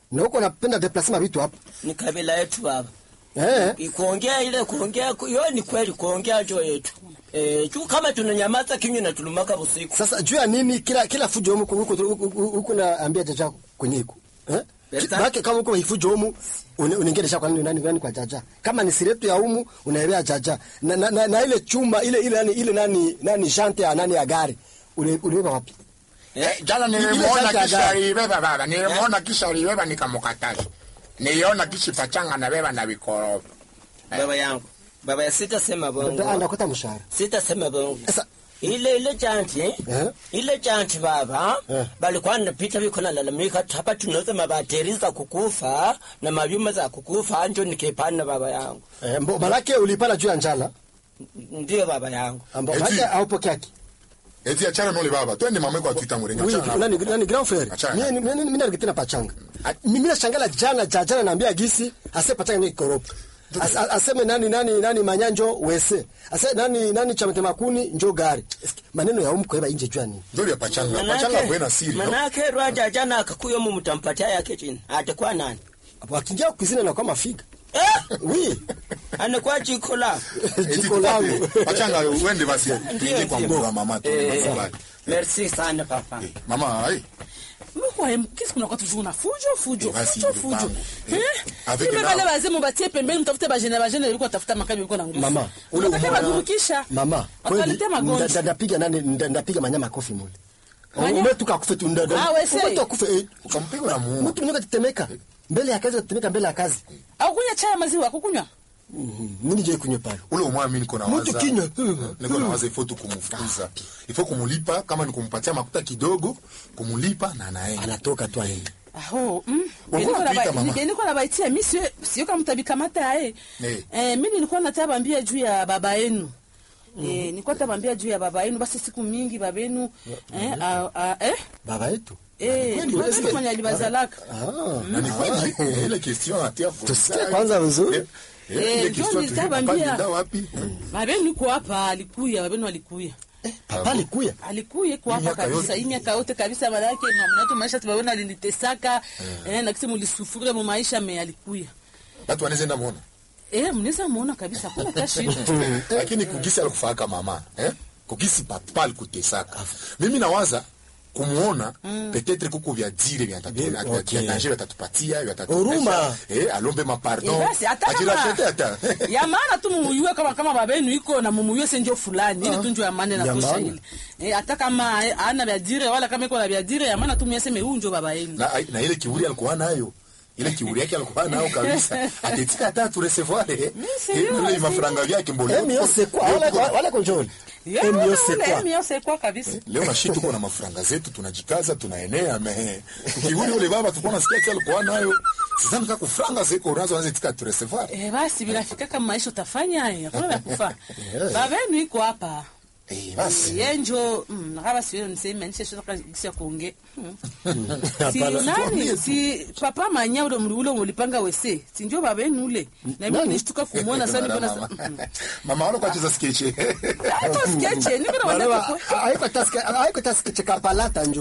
na huko napenda deplasema vitu hapa ni kabila yetu baba eh. kuongea ile kuongea hiyo ni kweli kuongea njo yetu eh, juu kama tunanyamaza kinywa na tulumaka usiku Sasa juu ya nini kila kila fujo huko huko huko huko naambia jaja kwenye iko eh? Berta. Baki kama huko hifujo humu unaingia kwa nini nani nani kwa jaja. Kama ni siretu ya humu unaelea jaja. Na, na, na, na ile chuma ile ile nani ile nani nani shante ya nani ya gari. Ule uliweka wapi? Eh, jana Ile nilimwona shati ya kisha gari. alibeba baba, nilimwona kisha alibeba nikamkataza. Niliona kishi pachanga na beba na vikorofi. baba yangu baba ya sitasema Ndio bongo anakota mshahara. sitasema bongo Sasa ile ile janti Eh? ile janti baba Eh. balikuwa napita biko nalalamika hapa tunauza mabateri za kukufa na mavyuma za kukufa njo nikipana baba yangu eh, mbo malaki ulipala juu ya njala ndio baba yangu ambao Eti. malaki haupokeaki. Eti achana nole baba, twende mama kwa Twitter mrenga Oui, achana. nani nani grand frère. Achana. Mimi mimi mimi nalikuwa pachanga. Mimi nashangala jana jana naambia gisi ase pachanga ni koropo. As, as- aseme nani nani nani manyanjo wese. Ase nani nani chamete makuni njo gari. Eske, Maneno ya umko eba inje jua nini? Ndio ya pachanga. Pachanga kwena siri. no? manake rwaja jana akakuyo mu mtampatia yake chini atakuwa nani Wakiingia kuzina na kwa mafiga. eh Oui. anakuwa jiko la Eti Jiko langu. tupate. Pachanga uende basi. Tuingie kwa ndio. mboga mama tu. Eh, Bye. merci sana papa Eh, Mama, ai. Mkwaye, qu'est-ce qu'on a toujours na fujo fujo Eh, basi, fujo ndugu fujo yangu. Eh? Avec Kumbe na- wale wazee mubatie pembeni mtafute bajene bajene walikuwa tafuta makabi walikuwa na nguvu. Mama, ule Unataka umoja- badurukisha. Mama, kweli Wakaletea nda- magonjwa. nda- ndapiga nani nda- ndapiga manyama kofi mule. Manya- Umetuka kufe tu ndada. Ah, wese. Umetuka kufe. eh, Ukampiga na muuma. Mtu mwenye kutetemeka. Mbele ya kazi kutetemeka mbele ya kazi. Au kunywa chai ya maziwa kukunywa? Mimi je kunywa pale. ule umwa mimi niko na Mtu waza kinywa. niko na waza ifo tu kumfukuza ifo kumulipa kama ni kumpatia makuta kidogo kumulipa na anaenda Anatoka tu aende. Aho, mm. Walikuwa wanapita, mama. Nilikuwa nabaitia mimi sio sio kama mtabikamata eh. Eh. Eh, mimi nilikuwa nataka bambia juu ya baba yenu. Eh, nilikuwa nataka bambia juu ya baba yenu basi siku mingi baba yenu eh a- a- eh Baba yetu. eh Kweli, ndio eske- mwenye alibazalaka. Ah. na ni kweli ile question atia kwa Tusikie kwanza vizuri. Eh, eh, Eh, ile ndio question nilitaka tujue bambia. papa nenda wapi Baba yenu yuko hapa alikuya, baba yenu alikuya. Papa alikuya. alikuye kwa hapa miaka kabisa yote. hii miaka yote kabisa maana yake mnato maisha tumeona alinitesaka eh na kisi mlisufuria mu maisha me alikuya watu wanaweza enda muona eh mnaweza muona kabisa kuna tashi lakini kugisi alikufaka mama eh kugisi papa alikutesaka mimi nawaza kumuona peut-être kuko vya dire vya tatu Bien, vya okay. danger vya tatupatia vya tatu Huruma. eh alombe ma pardon Eh, basi hata kama ajirachete hata ya maana tu mumuyue kama kama baba yenu iko na mumuyue senjo fulani ile tu ndio ya maana na Ya tosha maana. ile eh hata kama eh, ana vya dire wala kama iko na vya dire ya maana tu muyaseme huyu ndio baba yenu na, na ile kiburi alikuwa nayo ile kiburi yake alikuwa nayo kabisa atetika hata tu recevoir eh sérieux, ile mafaranga vyake mbole Emi yose kwa wale wale konjoli. Ya, Emi wala, yose wala, kwa. emi yose kwa kabisa leo na shi tuko na mafaranga zetu tunajikaza tunaenea me kiburi ule baba tulikuwa nasikia kile alikuwa nayo sasa nika kufranga zeko unazo anze tika tu recevoir eh basi binafika kama maisha utafanya eh hakuna vya kufa baba yenu iko hapa eh basi yenjo mm, nakaba siyo niseme anisha shoka kisia kuongea mm. si Hapana, nani si papa manya ule mli ule ulipanga wese si ndio baba yenu ule na mimi Nani? nishtuka kumuona sana niko na mama mama wale kwa cheza sketch hapo sketch niko na Wale wanda wa- haiko taske haiko taske chekapalata njo.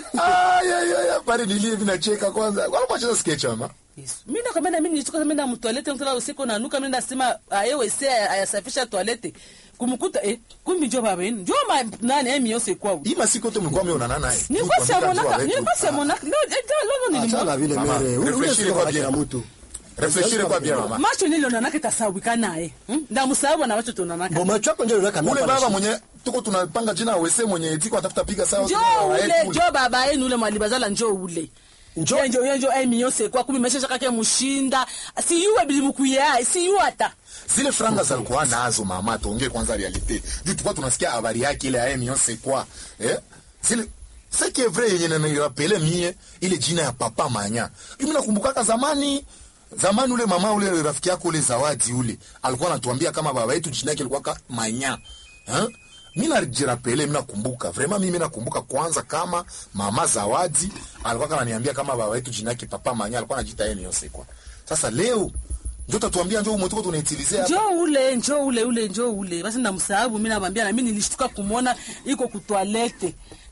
ay ay ay pale nilie vinacheka kwanza wale kwa cheza sketch mama Yesu. Mimi nakwambia na mimi nilitoka mimi na toilette mtala usiku na nuka mimi nasema aye wese ayasafisha toilette kumkuta eh kumbi njo baba yenu njo ma nani emi yose kwao hii masiku yote mlikuwa mmeonana naye nilikuwa siamonaka nilikuwa siamonaka leo eh, leo Achana nilimwona vile Mama, mere. Ule refreshire sio kwa kwa bien. mtu. refleshire kwa bien mama macho nilionanaka tasawika naye hmm? ndamusahau na macho tunanaka Bo macho yako njo unaweka ule mapa baba na mwenye tuko tunapanga jina wese mwenye tiko atafuta piga sawa njo ule njo baba yenu ule mwalibazala njo ule Njo- njo njo njo emi yose kwa kumi mesha kake mushinda si yuwe bilimukuya si yuwe ata zile franga zalikuwa nazo mama tuongee kwanza realite juu tulikuwa tunasikia habari yake ile ya million c'est quoi eh zile c'est que vrai yenye na nirapele mie ile jina ya papa manya mimi nakumbukaka zamani zamani ule mama ule rafiki yako ule zawadi ule alikuwa anatuambia kama baba yetu jina yake ilikuwa ka manya eh mimi najirapele mimi nakumbuka vraiment mimi nakumbuka kwanza kama mama zawadi alikuwa kananiambia kama baba yetu jina yake papa manya alikuwa anajiita yeye c'est quoi sasa leo ndio tatuambia ndio umetoka tunaitilizea hapa njo ule njo ule ule njo ule basi ndamsahabu mi namwambia na mi nilishtuka kumwona iko kutwalete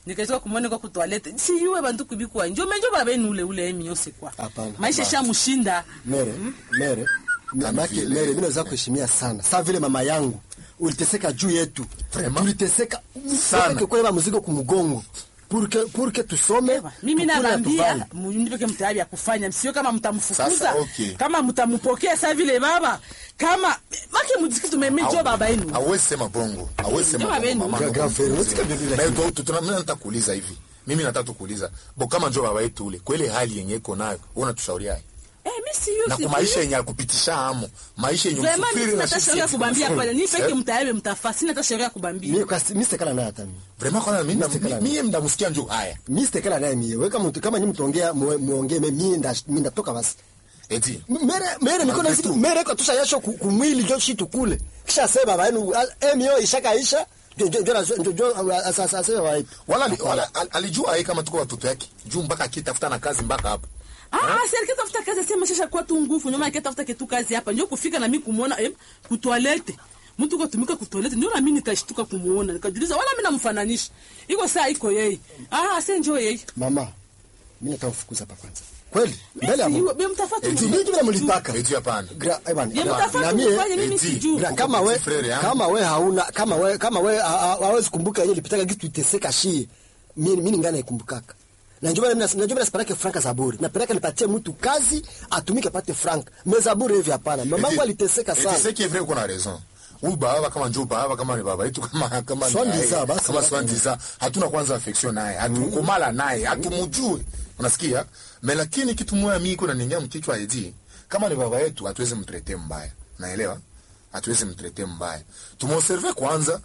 nikaitoka kumwone kwa kutwalete siyuwe bantu kubikuwa njo menjo baba yenu ule ule emi yose kwa Hapana. maisha shamushinda mere mere mamake vile. mere mimi naweza kuheshimia sana saa vile mama yangu uliteseka juu yetu Vraiment? tuliteseka Sana. Upeke kubeba mzigo kumgongo purke purke tusome mimi tukule na naambia tuvale. mnipeke mtayari ya kufanya msio kama mtamfukuza Sasa, okay. kama mtampokea saa vile baba kama make muziki tumemejo baba yenu Hawezi sema bongo. Hawezi sema Ndio bongo. wenu. mama, Gra- ndio gra- bongo. unasikia vile vile. Na hiyo tu- tuna- mimi nataka kuuliza hivi. Mimi nataka tukuuliza. Bo kama njoo baba yetu ule, kwa ile hali yenye iko nayo, wewe unatushauriaje? eh mimi siyo Na kwa maisha yenye akupitisha hamo, maisha yenye Vraiment usufiri mimi na sina sisi. sheria kubambia pale ni peke Eh? mtayari mtafa sina hata sheria kubambia mimi kwa mimi sitakala naye hata mimi Vraiment kwa mimi Mr. Kalala. mimi mnamsikia njoo haya. mimi sitakala naye mimi wewe kama mtu kama nyinyi mtaongea muwe- muongee mimi nda mimi ndatoka basi Eti. mere mere niko na Malgré tout. mere kwa tusha yasho ku- kumwili jo shitu kule kisha sema baba yenu emio ishakaisha jo jo jo jo jo asasa asema baba Wala ali- wala al- alijua yeye kama tuko watoto yake. Juu mpaka akitafuta na kazi mpaka hapa. Ah, si alikitafuta kazi sema shasha kwa tu nguvu nyuma alikitafuta kitu kazi hapa ndio kufika na mimi kumuona eh, kutoilette mtu kwa tumika kutoilette ndio na mimi nikashtuka kumuona nikajiuliza wala mimi namfananisha iko saa iko yeye ah sasa njoo yeye mama mimi nitamfukuza hapa kwanza kweli mbele ya Mungu Mimi mtafatu eti mimi vile mlitaka Eti hapana. gra eh bwana Ye na- mtafatu na mie mfanye mimi eti, sijui gra- kama we Petit frere yangu. kama we hauna kama we kama we ha- ha- hawezi kumbuka yeye lipitaka kitu iteseka shie mimi mimi ngana ikumbukaka na njoo mimi najua mimi nasipeleke franka zaburi napeleka nipatie mtu kazi atumike apate franka me zaburi hivi hapana mamangu aliteseka sana C'est qui est vrai qu'on a raison. Huyu baba kama njoo baba kama ni baba yetu kama kama ni Swandi yeye, za, basi. kama swandi za hatuna kwanza affection naye hatukomala naye hatumjui unasikia me lakini kitu moja mimi iko naningia mkichwa eti kama ni baba yetu hatuwezi mtrete mbaya naelewa hatuwezi mtrete mbaya tumobserve kwanza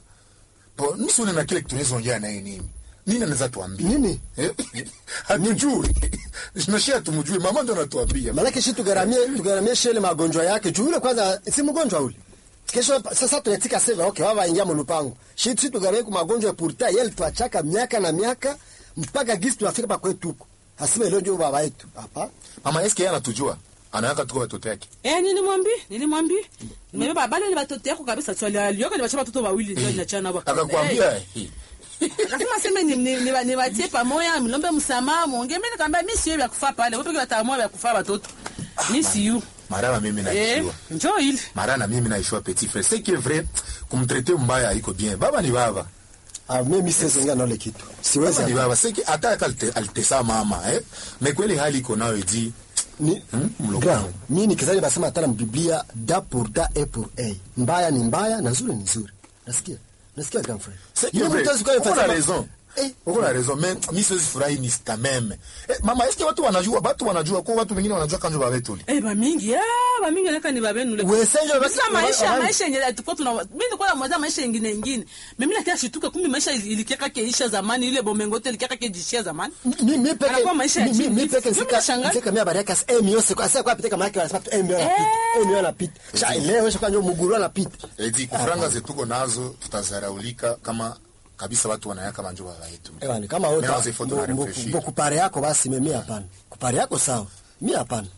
po mimi sioni na kile kitu tunaweza ongea naye nini nini anaweza tuambia Nini? Eh? hatujui tunashia tumjui mama ndo anatuambia Malaki shi tugaramie tugaramie shele magonjwa yake juu yule kwanza si mgonjwa ule. Kesho sasa tunatika sema okay baba ingia mlupango. Shi shi tugaramie kwa magonjwa pourtant yeye tuachaka miaka na miaka mpaka gisi tunafika pa kwetu huko. Hasime leo ndio baba yetu. Hapa. mama eske yeye anatujua anaweka tuko watoto yake eh nilimwambia nilimwambia nimebeba bale ni watoto yako kabisa swali alioka ni wachapa watoto wawili ndio ninachana hapa akakwambia eh, akasema sema ni ni ni ni watie pamoja mlombe msamaha muongee mimi nikamwambia mimi sio vya kufa pale wewe peke wataamua vya kufa watoto mimi siyo marana mimi eh naishiwa njoo ile marana mimi naishiwa petit frère c'est qui est vrai kumtraiter mbaya iko bien baba ni baba Ah mimi siwezi ngana ile kitu. Siwezi. baba ni hapa. baba c'est qui hata alte- alitesa mama eh mais kweli hali iko nayo edi Ni Hmm, mloko. Gra, mimi nikizali basema hata na Biblia da pour da et pour a. Mbaya ni mbaya na nzuri ni nzuri. Nasikia? Nasikia grand frère. c'est qui Yule est vrai mtu hawezi kuwa uko na anafanya- raison Eh, uko na raison mais mimi siwezi furahi ni quand même eh, mama est-ce que watu wanajua watu wanajua kwa watu wengine wanajua kanjo baba yetu eh ba mingi ah ba mingi naka ni babenu le Wesenjo basi- Sasa maisha wa- maisha yenye tulikuwa tuna mimi nilikuwa namwaza maisha ingine ingine mimi nakia shituka kumbe maisha ilikiaka keisha zamani ile bomengote ilikiaka kejishia zamani mi mi peke Anakuwa maisha ya mi- mi- chini. mi peke Mimi nsika nashangaa. nsika mi habari yake asa eh mio siko asa kwa pita kama yake wanasema tu eh mio anapita eh mio anapita cha leo sio kanjo muguru anapita edi kufranga zetuko nazo tutazaraulika kama kabisa watu wanayaka manjo baba yetu eh wani kama Mais on wote s'est faut de la réfléchir. mbo kupare yako basi mimi hapana kupare yako sawa mi hapana